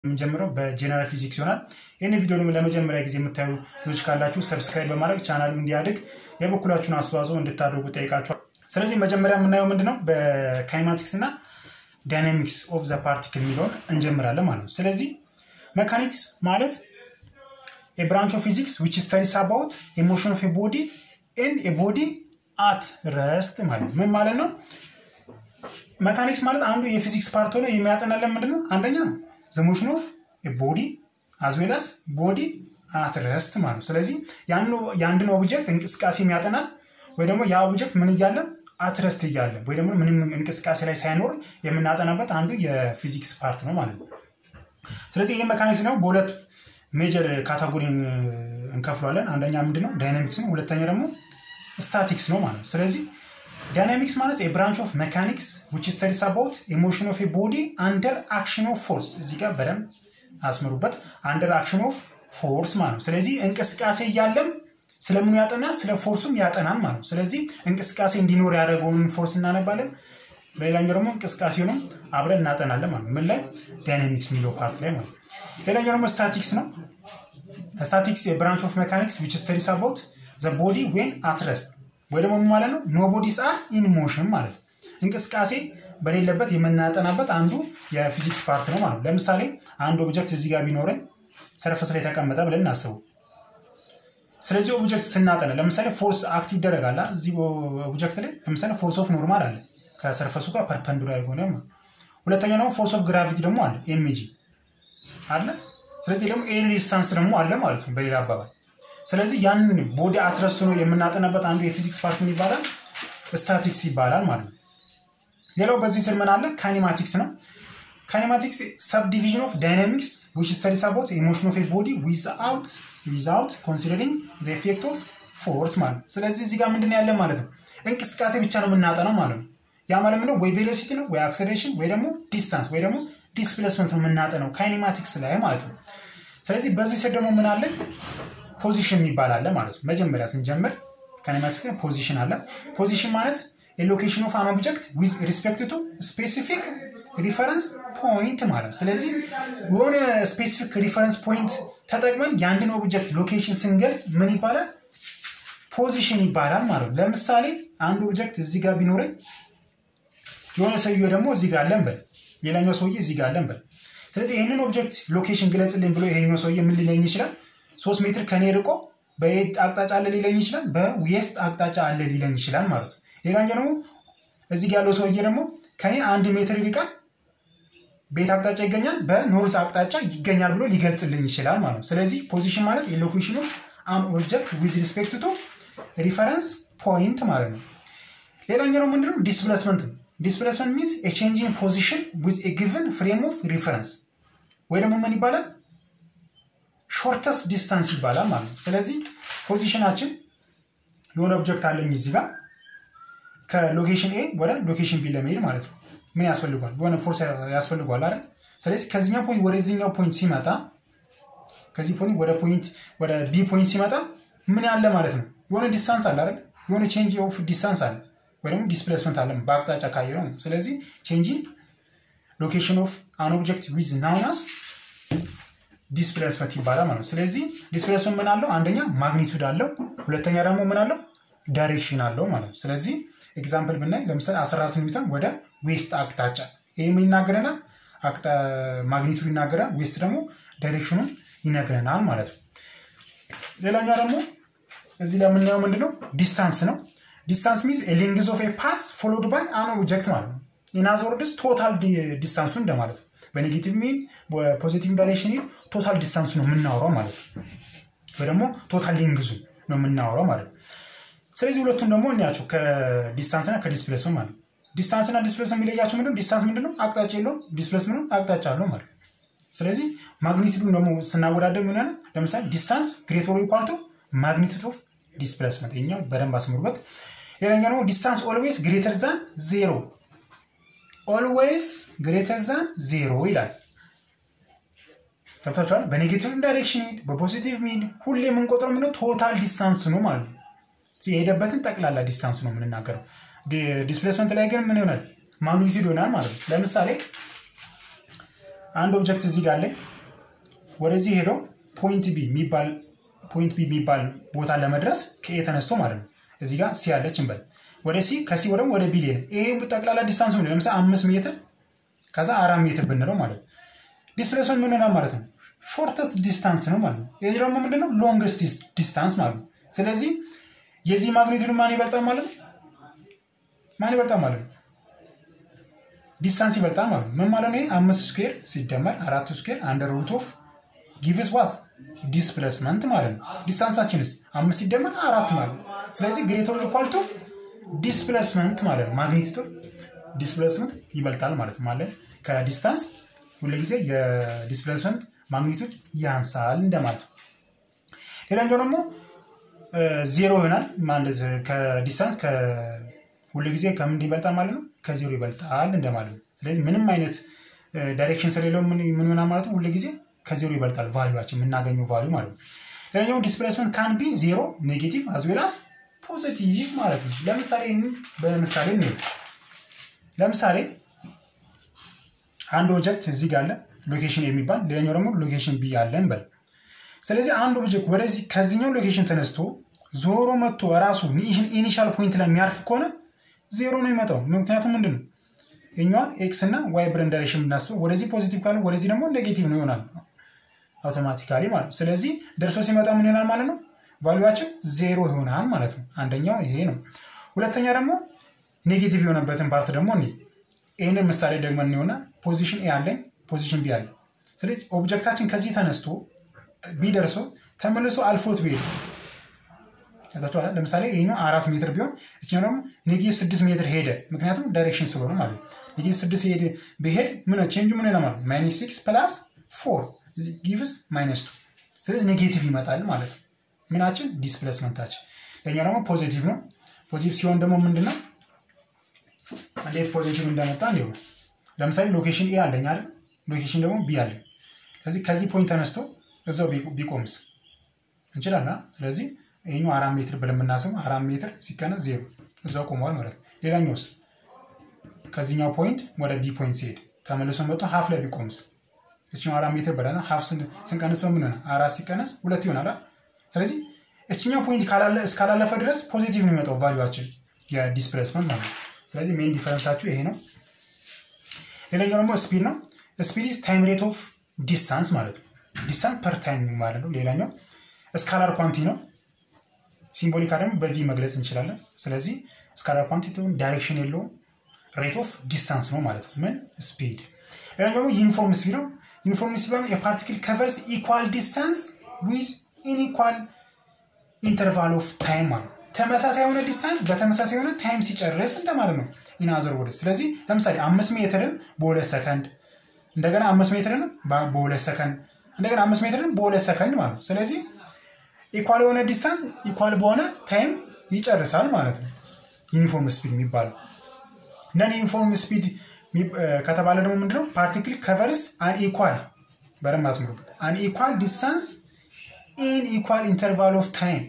የምንጀምረው በጀነራል ፊዚክስ ይሆናል። ይህን ቪዲዮ ደግሞ ለመጀመሪያ ጊዜ የምታዩ ልጆች ካላችሁ ሰብስክራይብ በማድረግ ቻናሉ እንዲያድግ የበኩላችሁን አስተዋጽኦ እንድታደርጉ ጠይቃችኋል። ስለዚህ መጀመሪያ የምናየው ምንድነው በካይማቲክስ እና ዳይናሚክስ ኦፍ ዘ ፓርቲክል የሚለውን እንጀምራለን ማለት ነው። ስለዚህ መካኒክስ ማለት የብራንች ኦፍ ፊዚክስ ዊች ስተዲስ አባውት ኢሞሽን ኦፍ ቦዲ ኤንድ ቦዲ አት ረስት ማለት ነው። ምን ማለት ነው? መካኒክስ ማለት አንዱ የፊዚክስ ፓርት ሆነ የሚያጠናለን ምንድነው? አንደኛ ዘ ሞሽን ኦፍ ቦዲ አዝ ዌል አስ ቦዲ አት ረስት ማለት ነው። ስለዚህ የአንድን ኦብጀክት እንቅስቃሴ የሚያጠናል ወይ ደግሞ ያ ኦብጀክት ምን እያለ አትረስት እያለ ወይ ደግሞ ምንም እንቅስቃሴ ላይ ሳይኖር የምናጠናበት አንዱ የፊዚክስ ፓርት ነው ማለት ነው። ስለዚህ ይህ መካኒክስ ነው በሁለት ሜጀር ካታጎሪ እንከፍለዋለን። አንደኛ ምንድነው ዳይናሚክስ ነው፣ ሁለተኛ ደግሞ ስታቲክስ ነው ማለት ነው። ስለዚህ ዳይናሚክስ ማለት የብራንች ኦፍ ሜካኒክስ ዊች ስተዲስ አባውት ኢሞሽን ኦፍ ቦዲ አንደር አክሽን ኦፍ ፎርስ። እዚህ ጋር በደንብ አስምሩበት። አንደር አክሽን ኦፍ ፎርስ ማለት ነው። ስለዚህ እንቅስቃሴ እያለም ስለምኑ ያጠናል? ስለ ፎርሱም ያጠናል ማለት ነው። ስለዚህ እንቅስቃሴ እንዲኖር ያደረገውን ፎርስ እናነባለን። በሌላኛው ደግሞ እንቅስቃሴውንም አብረን እናጠናለን ማለት ነው። ምን ላይ ዳይናሚክስ የሚለው ፓርት ላይ ማለት ነው። ሌላኛው ደግሞ ስታቲክስ ነው። ስታቲክስ የብራንች ኦፍ ሜካኒክስ ዊች ስተዲስ አባውት ዘ ቦዲ ዌን አት ረስት ወይ ደግሞ ማለት ነው ኖ ቦዲስ አር ኢን ሞሽን ማለት ነው። እንቅስቃሴ በሌለበት የምናጠናበት አንዱ የፊዚክስ ፓርት ነው ማለት ነው። ለምሳሌ አንድ ኦብጀክት እዚህ ጋር ቢኖረኝ ሰርፈስ ላይ ተቀመጠ ብለን እናስቡ። ስለዚህ ኦብጀክት ስናጠና ለምሳሌ ፎርስ አክት ይደረጋል እዚህ ኦብጀክት ላይ ለምሳሌ ፎርስ ኦፍ ኖርማል አለ ከሰርፈሱ ጋር ፐርፐንዱላር የሆነ ሁለተኛ ደግሞ ፎርስ ኦፍ ግራቪቲ ደግሞ አለ ኤምጂ አለ። ስለዚህ ደግሞ ኤር ዲስታንስ ደግሞ አለ ማለት ነው በሌላ አባባል። ስለዚህ ያንን ቦዲ አትረስቶ ነው የምናጠናበት አንዱ የፊዚክስ ፓርት ምን ይባላል? ስታቲክስ ይባላል ማለት ነው። ሌላው በዚህ ስር ምን አለ? ካኒማቲክስ ነው። ካኒማቲክስ ሰብ ዲቪዥን ኦፍ ዳይናሚክስ ዊች ስተዲስ አባውት ኢሞሽን ኦፍ ቦዲ ዊዝአውት ዊዝአውት ኮንሲደሪንግ ዘ ኢፌክት ኦፍ ፎርስ ማለት ነው። ስለዚህ እዚህ ጋር ምንድን ያለ ማለት ነው እንቅስቃሴ ብቻ ነው የምናጠናው ማለት ነው። ያ ማለት ምንድነው ወይ ቬሎሲቲ ነው ወይ አክሰሌሬሽን ወይ ደግሞ ዲስታንስ ወይ ደግሞ ዲስፕሌስመንት ነው የምናጠነው ካይኔማቲክስ ላይ ማለት ነው። ስለዚህ በዚህ ስር ደግሞ ምን አለ ፖዚሽን የሚባል አለ ማለት ነው። መጀመሪያ ስንጀምር ካይኔማቲክስ ፖዚሽን አለ። ፖዚሽን ማለት ሎኬሽን ኦፍ አን ኦብጀክት ዊዝ ሪስፔክት ቱ ስፔሲፊክ ሪፈረንስ ፖይንት ማለት ነው። ስለዚህ የሆነ ስፔሲፊክ ሪፈረንስ ፖይንት ተጠቅመን የአንድን ኦብጀክት ሎኬሽን ስንገልጽ ምን ይባላል? ፖዚሽን ይባላል ማለት ነው። ለምሳሌ አንድ ኦብጀክት እዚህ ጋር ቢኖረኝ የሆነ ሰውዬ ደግሞ እዚህ ጋር አለን በል፣ ሌላኛው ሰውዬ እዚህ ጋር አለን በል። ስለዚህ ይህንን ኦብጀክት ሎኬሽን ግለጽልኝ ብሎ ይሄኛው ሰውዬ ምን ሊለኝ ይችላል? ሶስት ሜትር ከኔ ርቆ በየት አቅጣጫ አለ ሊለኝ ይችላል፣ በዌስት አቅጣጫ አለ ሊለኝ ይችላል ማለት ነው። ሌላኛው ደግሞ እዚህ ጋር ያለው ሰውዬ ደግሞ ከኔ አንድ ሜትር ይርቃል፣ በየት አቅጣጫ ይገኛል? በኖርዝ አቅጣጫ ይገኛል ብሎ ሊገልጽልኝ ይችላል ማለት ነው። ስለዚህ ፖዚሽን ማለት የሎኬሽን ኦፍ አን ኦብጀክት ዊዝ ሪስፔክት ቱ ሪፈረንስ ፖይንት ማለት ነው። ሌላኛው ደግሞ ምንድነው ዲስፕሌስመንት ነው። ዲስፕሌስመንት ሚንስ ኤ ቼንጅ ኢን ፖዚሽን ዊዝ ኤ ጊቨን ፍሬም ኦፍ ሪፈረንስ ወይ ደግሞ ምን ይባላል ሾርተስ ዲስታንስ ይባላል ማለት ነው። ስለዚህ ፖዚሽናችን የሆነ ኦብጀክት አለኝ እዚህ ጋር ከሎኬሽን ኤ ወደ ሎኬሽን ቢ ለመሄድ ማለት ነው ምን ያስፈልጓል? የሆነ ፎርስ ያስፈልጓል አይደል? ስለዚህ ከዚህኛው ፖይንት ወደዚህኛው ፖይንት ሲመጣ ከዚህ ፖይንት ወደ ፖይንት ወደ ቢ ፖይንት ሲመጣ ምን ያለ ማለት ነው የሆነ ዲስታንስ አለ አይደል? የሆነ ቼንጅ ኦፍ ዲስታንስ አለ ወይ ደግሞ ዲስፕሌስመንት አለ በአቅጣጫ ካየ ነው። ስለዚህ ቼንጅ ሎኬሽን ኦፍ አን ኦብጀክት ዊዝ ናውናስ ዲስፕሌስመንት ይባላል ማለት ነው። ስለዚህ ዲስፕሌስመንት ምን አለው? አንደኛ ማግኒቱድ አለው፣ ሁለተኛ ደግሞ ምን አለው? ዳይሬክሽን አለው ማለት ነው። ስለዚህ ኤግዛምፕል ብናይ ለምሳሌ 14 ኒውተን ወደ ዌስት አቅጣጫ ይህ ምን ይናገረናል? ማግኒቱድ ይናገራል። ዌስት ደግሞ ዳይሬክሽኑን ይነግረናል ማለት ነው። ሌላኛው ደግሞ እዚህ ላይ የምናየው ምንድነው? ዲስታንስ ነው። ዲስታንስ ሚንስ ሌንግዝ ኦፍ ፓስ ፎሎድ ባይ አን ኦብጀክት ማለት ነው። ኢናዝ ወርድስ ቶታል ዲስታንሱ እንደማለት ነው። በኔጌቲቭ ሚን በፖዚቲቭ ዳይሬክሽን ቶታል ዲስታንሱ ነው የምናወራው ማለት ነው። ወይ ደግሞ ቶታል ሌንግዙ ነው የምናወራው ማለት ነው። ስለዚህ ሁለቱም ደግሞ እንያቸው ከዲስታንስና ከዲስፕሌስመንት ማለት ነው። ዲስታንስና ዲስፕሌስመንት የሚለያቸው ምንድነው? ዲስታንስ ምንድነው? አቅጣጫ የለውም። ዲስፕሌስመንት አቅጣጫ አለው ማለት ነው። ስለዚህ ማግኒቱዱን ደግሞ ስናወዳደር ምን ያለ ለምሳሌ ዲስታንስ ግሬተር ኢኳል ቱ ማግኒቱድ ኦፍ ዲስፕሌስመንት ይኛው በደንብ አስምሩበት። ሌላኛው ደግሞ ዲስታንስ ኦልዌይስ ግሬተር ዛን ዜሮ ኦልዌይስ ግሬተር ዛን ዜሮ ይላል። ገብታችኋል? በኔጌቲቭ ዳይሬክሽን ሂድ፣ በፖዚቲቭ ሚድ ሁሌ የምንቆጥረው ምንድነው ቶታል ዲስታንስ ነው ማለት ነው። የሄደበትን ጠቅላላ ዲስታንስ ነው የምንናገረው። ዲስፕሌስመንት ላይ ግን ምን ይሆናል? ማግኒቱድ ይሆናል ማለት ነው። ለምሳሌ አንድ ኦብጀክት እዚህ ጋር አለኝ ወደዚህ ሄዶ ፖይንት ቢ የሚባል ፖይንት ቢ የሚባል ቦታ ለመድረስ ከኤ ተነስቶ ማለት ነው። እዚህ ጋር ሲ ያለች እንበል ወደ ሲ ከሲ ወደ ወደ ቢ ሊሄድ ይሄ ጠቅላላ ዲስታንሱ ምን ለምሳሌ አምስት ሜትር ከዛ አራት ሜትር ብንለው ማለት ነው። ዲስፕሌስመንት ምን ይሆናል ማለት ነው? ሾርተስት ዲስታንስ ነው ማለት ነው። ይህ ደግሞ ምንድነው? ሎንግስት ዲስታንስ ማለት ነው። ስለዚህ የዚህ ማግኒቱድ ማን ይበልጣል ማለት ነው? ማን ይበልጣል ማለት ነው? ዲስታንስ ይበልጣል ማለት ነው። ምን ማለት ነው? አምስት ስኩዌር ሲደመር አራት ስኩዌር አንደር ሩት ኦፍ ጊቭስ ዋት ዲስፕሌስመንት ማለት ነው። ዲስታንሳችንስ አምስት ሲደመር አራት ማለት ነው። ስለዚህ ግሬተር ኢኳልቱ ዲስፕሌስመንት ማለት ነው። ማግኒቱድ ዲስፕሌስመንት ይበልጣል ማለት ነው። ማለት ከዲስታንስ ሁልጊዜ የዲስፕሌስመንት ማግኒቱድ ያንሳል እንደማለት ነው። ሌላኛው ደግሞ ዜሮ ይሆናል ማለት ከዲስታንስ ሁልጊዜ ከምን ይበልጣል ማለት ነው? ከዜሮ ይበልጣል እንደማለት ነው። ስለዚህ ምንም አይነት ዳይሬክሽን ስለሌለው ምን ይሆናል ማለት ነው? ሁልጊዜ ከዜሮ ይበልጣል ቫሊዩችን የምናገኘው ቫሊዩ ማለት ነው። ሌላኛው ዲስፕሌስመንት ካን ቢ ዜሮ ኔጌቲቭ አዝዌላስ ፖዚቲቭ ማለት ነው። ለምሳሌ በምሳሌ ነው። ለምሳሌ አንድ ኦብጀክት እዚህ ጋር አለ ሎኬሽን የሚባል ሌላኛው ደግሞ ሎኬሽን ቢ አለን በል። ስለዚህ አንድ ኦብጀክት ወደዚህ ከዚህኛው ሎኬሽን ተነስቶ ዞሮ መጥቶ ራሱ ኢኒሻል ፖይንት ላይ የሚያርፍ ከሆነ ዜሮ ነው የሚመጣው። ምክንያቱም ምንድን ነው የኛዋን ኤክስ እና ዋይ ብረን ዳይሬክሽን ብናስበው ወደዚህ ፖዚቲቭ ካለ ወደዚህ ደግሞ ኔጌቲቭ ነው ይሆናል አውቶማቲካሊ ማለት ነው። ስለዚህ ደርሶ ሲመጣ ምን ይሆናል ማለት ነው? ቫሉዋችን ዜሮ ይሆናል ማለት ነው። አንደኛው ይሄ ነው። ሁለተኛ ደግሞ ኔጌቲቭ የሆነበትን ፓርት ደግሞ እኔ ይህንን ምሳሌ ደግሞ እንሆና ፖዚሽን ኤ አለኝ፣ ፖዚሽን ቢ አለ። ስለዚህ ኦብጀክታችን ከዚህ ተነስቶ ቢ ደርሶ ተመልሶ አልፎት ቢሄድስ ታችኋል። ለምሳሌ ይሄኛው አራት ሜትር ቢሆን እችኛው ደግሞ ኔጌቲቭ ስድስት ሜትር ሄደ። ምክንያቱም ዳይሬክሽን ስለሆነ ማለት ነው። ኔጌቲቭ ስድስት ሄደ ቢሄድ ምን ቼንጁ ምን ይሆናል ማለት ነው? ማይነስ ሲክስ ፕላስ ፎር ጊቭስ ማይነስ ቱ። ስለዚህ ኔጌቲቭ ይመጣል ማለት ነው። ምናችን ዲስፕሌስመንታችን። ይሄኛው ደግሞ ፖዚቲቭ ነው። ፖዚቲቭ ሲሆን ደግሞ ምንድን ነው? እንዴት ፖዚቲቭ እንደመጣ እንዲሁ ለምሳሌ ሎኬሽን ኤ አለኝ አይደል? ሎኬሽን ደግሞ ቢ አለኝ። ስለዚህ ከዚህ ፖይንት ተነስቶ እዛው ቢቆምስ እንችላለን። ስለዚህ ይሄኛው አራት ሜትር ብለን የምናስበው አራት ሜትር ሲቀነስ ዜሮ እዛው ቆመዋል ማለት ነው። ሌላኛውስ ከዚህኛው ፖይንት ወደ ቢ ፖይንት ሲሄድ ተመልሶ መጥቶ ሀፍ ላይ ቢቆምስ እችኛው አራት ሜትር ብለን ሀፍ ስንቀንስ በምን ሆነ? አራት ሲቀነስ ሁለት ይሆናል። ስለዚህ እችኛው ፖይንት እስካላለፈ ድረስ ፖዚቲቭ ነው የሚመጣው ቫሉዋችን የዲስፕሌስመንት ማለት ነው። ስለዚህ ሜን ዲፈረንሳችሁ ይሄ ነው። ሌላኛው ደግሞ ስፒድ ነው። ስፒድ ኢዝ ታይም ሬት ኦፍ ዲስታንስ ማለት ነው። ዲስታንስ ፐር ታይም ማለት ነው። ሌላኛው ስካላር ኳንቲ ነው። ሲምቦሊካ ደግሞ በቪ መግለጽ እንችላለን። ስለዚህ ስካላር ኳንቲቲውን ዳይሬክሽን የለውም ሬት ኦፍ ዲስታንስ ነው ማለት ነው። ምን ስፒድ። ሌላኛው ደግሞ ዩኒፎርም ስፒድ ነው። ዩኒፎርም ስፒድ የፓርቲክል ከቨርስ ኢኳል ዲስታንስ ዊዝ ኢንኢኳል ኢንተርቫል ኦፍ ታይም ማለት ነው። ተመሳሳይ የሆነ ዲስታንስ በተመሳሳይ የሆነ ታይም ሲጨርስ እንደማለት ነው። ኢናዘር ወደ ስለዚህ ለምሳሌ አምስት ሜትርን በሁለት ሰከንድ እንደገና አምስት ሜትርን በሁለት ሰከንድ እንደገና አምስት ሜትርን በሁለት ሰከንድ ማለት ነው። ስለዚህ ኢኳል የሆነ ዲስታንስ ኢኳል በሆነ ታይም ይጨርሳል ማለት ነው። ዩኒፎርም ስፒድ የሚባለው ነን ዩኒፎርም ስፒድ ከተባለ ደግሞ ምንድነው? ፓርቲክል ከቨርስ አን ኢኳል በደንብ አስምሩበት። አን ኢኳል ዲስታንስ ኢን ኢኳል ኢንተርቫል ኦፍ ታይም።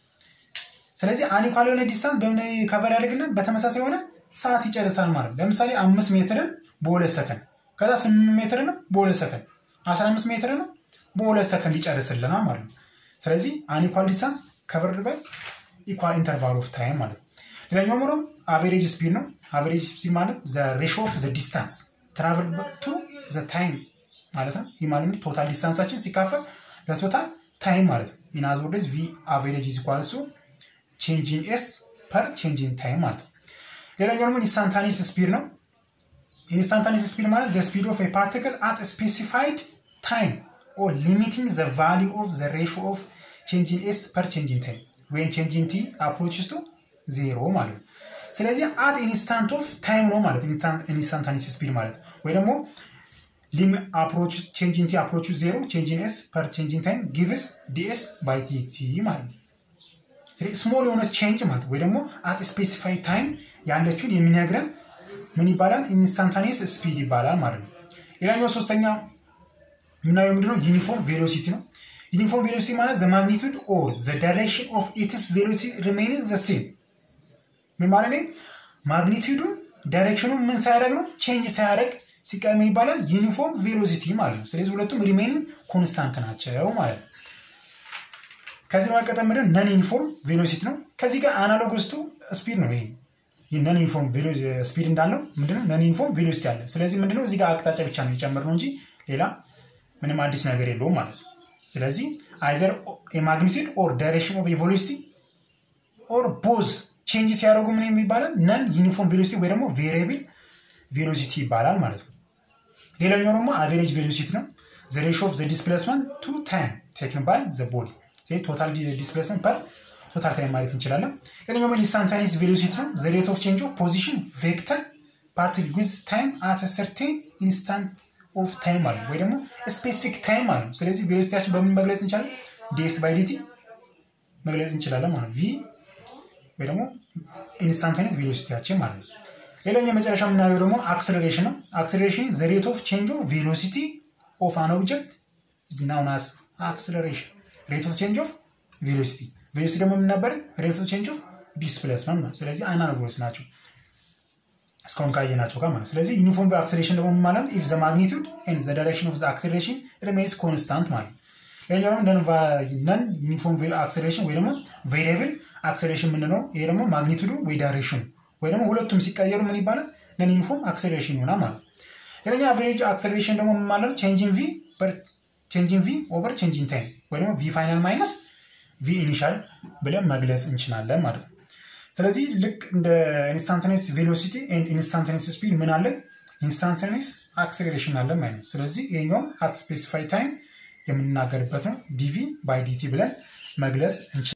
ስለዚህ አን ኢኳል የሆነ ዲስታንስ በምን ከቨር ያደርግና በተመሳሳይ የሆነ ሰዓት ይጨርሳል ማለት ነው። ለምሳሌ አምስት ሜትርን በሁለት ሰከንድ ከዛ ስምንት ሜትርን በሁለት ሰከንድ አስራ አምስት ሜትርን በሁለት ሰከንድ ይጨርስልናል ማለት ነው። ስለዚህ አን ኢኳል ዲስታንስ ከቨርድ ባይ ኢኳል ኢንተርቫል ኦፍ ታይም ማለት ነው። ሌላኛው ደግሞ አቬሬጅ ስፒድ ነው። አቬሬጅ ስፒድ ማለት ዘ ሬሾ ኦፍ ዘ ዲስታንስ ትራቨል ቱ ዘ ታይም ማለት ነው። ይህ ማለት ቶታል ዲስታንሳችን ሲካፈል ለቶታል ታይም ማለት ነው። ኢን አዘር ወርድስ ቪ አቬሬጅ ኢዝ ኢኳል ቱ ቼንጅ ኢን ኤስ ፐር ቼንጅ ኢን ታይም ማለት ነው። ሌላኛው ደግሞ ኢንስታንታኒስ ስፒድ ነው። ኢንስታንታኒስ ስፒድ ማለት ዘ ስፒድ ኦፍ ኤ ፓርቲክል አት ስፔሲፋይድ ታይም ኦር ሊሚቲንግ ዘ ቫሊዩ ኦፍ ዘ ሬሾ ኦፍ ቼንጅ ኢን ኤስ ፐር ቼንጅ ኢን ታይም ወይም ቼንጅ ኢን ቲ አፕሮችስ ቱ ዜሮ ማለት ነው። ስለዚህ አት ኢንስታንት ኦፍ ታይም ነው ማለት ኢንስታንታኒስ ስፒድ ማለት ወይ ደግሞ ሊም አፕሮች ቼንጅ ኢን ቲ አፕሮች ዜሮ ቼንጅ ኢን ኤስ ፐር ቼንጅ ኢን ታይም ጊቭስ ዲኤስ ባይ ቲ ማለት ነው። ስሞል የሆነ ቼንጅ ማለት ወይ ደግሞ አት ስፔሲፋይድ ታይም ያለችውን የሚነግረን ምን ይባላል? ኢንስታንታኒስ ስፒድ ይባላል ማለት ነው። ሌላኛው ሶስተኛ የምናየው ምንድነው? ዩኒፎርም ቬሎሲቲ ነው። ዩኒፎርም ቬሎሲቲ ማለት ዘ ማግኒቱድ ኦር ዘ ዳይሬክሽን ኦፍ ኢትስ ቬሎሲቲ ሪሜይንስ ዘ ሴም። ምን ማለት ነው? ማግኒቱዱ ዳይሬክሽኑ ምን ሳያደርግ ነው? ቼንጅ ሳያደርግ ሲቀየር ምን ይባላል? ዩኒፎርም ቬሎሲቲ ማለት ነው። ስለዚህ ሁለቱም ሪሜኒንግ ኮንስታንት ናቸው ማለት ነው። ከዚህ በመቀጠል ምንድን ነን ዩኒፎርም ቬሎሲቲ ነው። ከዚህ ጋር አናሎጎስቱ ስፒድ ነው። ይሄ ነን ዩኒፎርም ስፒድ እንዳለው ምንድነው ነን ዩኒፎርም ቬሎሲቲ አለ። ስለዚህ ምንድነው እዚህ ጋር አቅጣጫ ብቻ ነው የጨመርነው እንጂ ሌላ ምንም አዲስ ነገር የለውም ማለት ነው። ስለዚህ አይዘር የማግኒቱድ ኦር ዳይሬክሽን ኦፍ ቬሎሲቲ ኦር ቦዝ ቼንጅ ሲያደርጉ ምን የሚባላል ነን ዩኒፎርም ቬሎሲቲ ወይ ደግሞ ቬሪብል ቬሎሲቲ ይባላል ማለት ነው። ሌላኛው ደግሞ አቬሬጅ ቬሎሲቲ ነው። ዘ ሬሽዮ ኦፍ ዘ ዲስፕሌስመንት ቱ ታይም ቴክን ባይ ዘ ቦዲ ቶታል ዲስፕሌስመንት ፐር ቶታል ታይም ማለት እንችላለን። ሌላኛው ኢንስታንታኒስ ቬሎሲቲ ነው። ዘ ሬት ኦፍ ቼንጅ ኦፍ ፖዚሽን ቬክተር ፓርቲክል ዊዝ ታይም አት ሰርቴን ኢንስታንት ኦፍ ታይም ማለት ወይ ደግሞ ስፔሲፊክ ታይም ማለት ነው። ስለዚህ ቬሎሲቲያችን በምን መግለጽ እንችላለን? ዲኤስ ባይ ዲቲ መግለጽ እንችላለን ማለት ቪ ወይ ደግሞ ኢንስታንታኒስ ቬሎሲቲያችን ማለት ነው። ሌላኛው የመጨረሻ የምናየው ደግሞ አክሰለሬሽን ነው። አክሰለሬሽን ዘ ሬት ኦፍ ቼንጅ ኦፍ ቬሎሲቲ ኦፍ አን ኦብጀክት ኢዝ ናውን አስ አክሰለሬሽን ሬት ኦፍ ቼንጅ ኦፍ ቬሎሲቲ ቬሎሲቲ ደግሞ የምናበር ሬት ኦፍ ቼንጅ ኦፍ ዲስፕሌስመንት ነው። ስለዚህ አናሎጎስ ናቸው እስካሁን ካየናቸው ጋር ማለት ስለዚህ ዩኒፎርም አክሰሌሬሽን ደግሞ ማለት ኢፍ ዘ ማግኒቱድ ኤንድ ዘ ዳይሬክሽን ኦፍ ዘ አክሰሌሬሽን ሪሜንስ ኮንስታንት ማለት ሌላኛው ደግሞ ነን ዩኒፎርም አክሰሌሬሽን ወይ ደግሞ ቬሪብል አክሰሌሬሽን የምንለው ይሄ ደግሞ ማግኒቱዱ ወይ ዳይሬክሽኑ ወይ ደግሞ ሁለቱም ሲቀየሩ ምን ይባላል ነን ዩኒፎርም አክሰሌሬሽን ይሆናል ማለት ነው። ሌላኛ አቨሬጅ አክሰሌሬሽን ደግሞ ማለት ቼንጂን ቪ ቼንጂን ቪ ኦቨር ቼንጂን ታይም ወይ ደግሞ ቪ ፋይናል ማይነስ ቪ ኢኒሻል ብለን መግለጽ እንችላለን ማለት ነው። ስለዚህ ልክ እንደ ኢንስታንታኔስ ቬሎሲቲ ኤንድ ኢንስታንታኔስ ስፒድ ምን አለን? ኢንስታንታኔስ አክሰሌሬሽን አለን ማለት ነው። ስለዚህ ይሄኛውም አት ስፔሲፋይ ታይም የምንናገርበት ነው። ዲቪ ባይ ዲቲ ብለን መግለጽ እንችላለን።